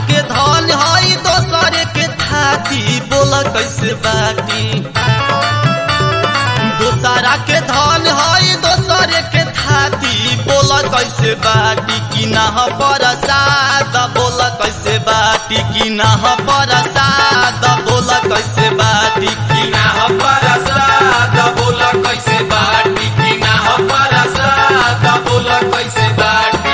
के धन हई दोसर के थाती बोल कैसे बाटी दोसरा के धन हई दोसर के थाती बोल कैसे बाटी कि ना परसाद बोल कैसे बाटी कि ना परसाद बोल कैसे बाटी कि ना ह परसाद बोल कैसे बाटी कि ना ह परसाद बोल कैसे बाटी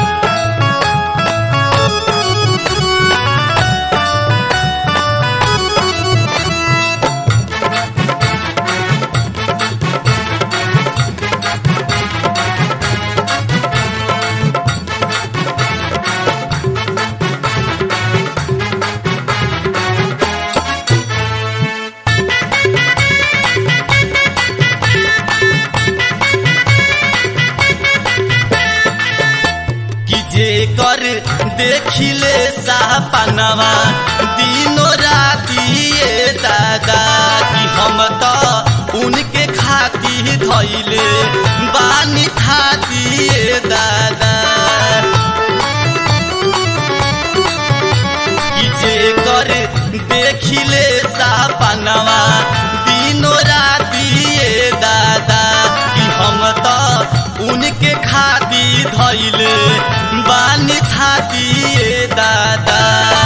कि जे कर देखिले सापनवा दिनो राती ये दादा कि हम तो उनके खाती धैले बानी खाती ये दादा कि जे कर देखिले सापनवा दिनो राती ये दादा कि हम तो उनके खाती धैले बानी खाती ये दादा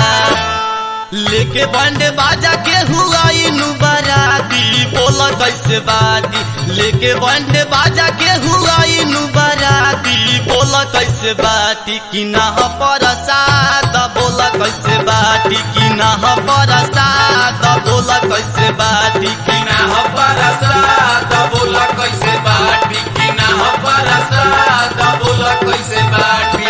लेके बंड बाजा के हुआ इनु बराती बोल कैसे बाती लेके बंड बाजा के हुआ इनु बराती बोल कैसे बाती कि ना परसाद बोल कैसे बाटी कि ना परसाद बोल कैसे बाटी कि कि ना ह परसाद बोल कैसे बाटी कि ना ह परसाद बोल कैसे बाटी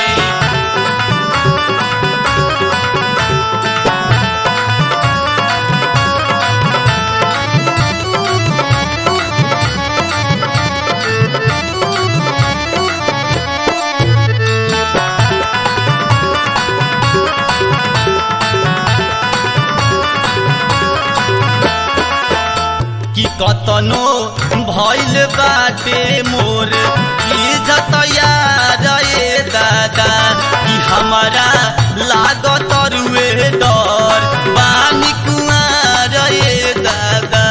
कि कतनो भइल बाटे मोर इज्जत यार ए दादा कि हमारा लागत रुए डर बानी कुआर ए दादा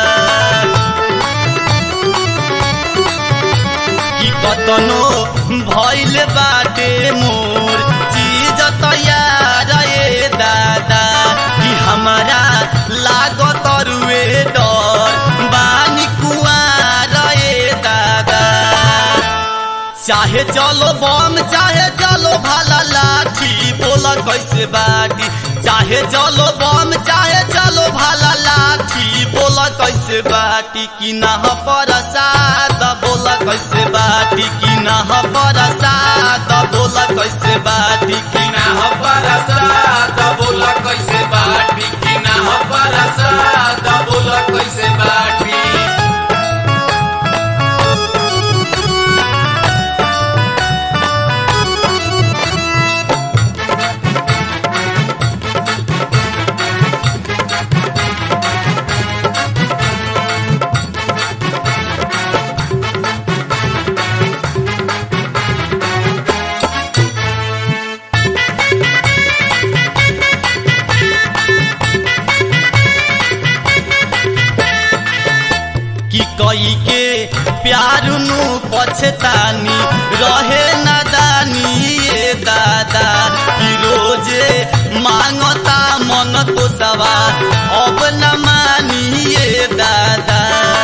कि कतनो भइल बाटे मोर इज्जत यार ए दादा कि हमारा लागत रुए डर बानी कुआर ए दादा चाहे चलो बम चाहे चलो भाला लाठी बोल कैसे बाटी चाहे चलो बम चाहे चलो भाला लाठी बोल कैसे बाटी कि ना परसाद बोल कैसे बाटी कि ना परसाद बोल कैसे बाटी कि कि ना ह परसाद बोल कैसे बाटी कि ना ह परसाद बोल कैसे बाटी कि कई के प्यार नु पछतानी रहे नादानी ये दादा कि रोजे मांगता मन तो सवा अब न मानी ये दादा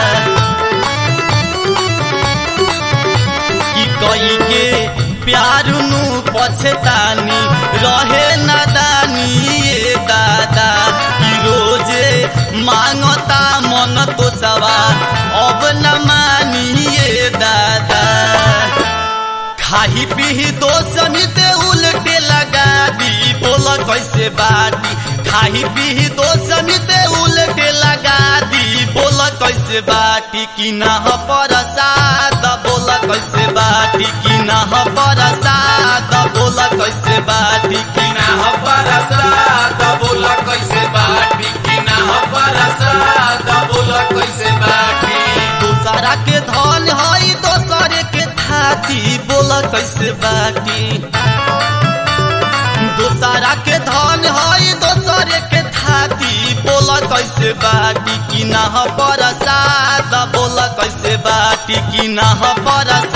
कि कई के प्यार नु पछतानी रहे नादानी ये दादा कि रोजे मांगता मन तो सवा अब न मानी ये दादा खाही पीही दोसनी ते उल्टे लगा दी बोल कैसे बाटी खाही पीही दोसनी ते उल्टे लगा दी बोल कैसे बाटी कि ना परसाद बोल कैसे बाटी कि ना परसाद बोल कैसे बाटी कि कि ना ह परसाद बोल कैसे बाटी कि ना ह परसाद बोल कैसे बाटी दोसरा के धन हई दोसर के थाती बोल कैसे बाटी दोसरा के धन हई कैसे बाटी कि ना परसाद बोल कैसे बाटी कि ना परसाद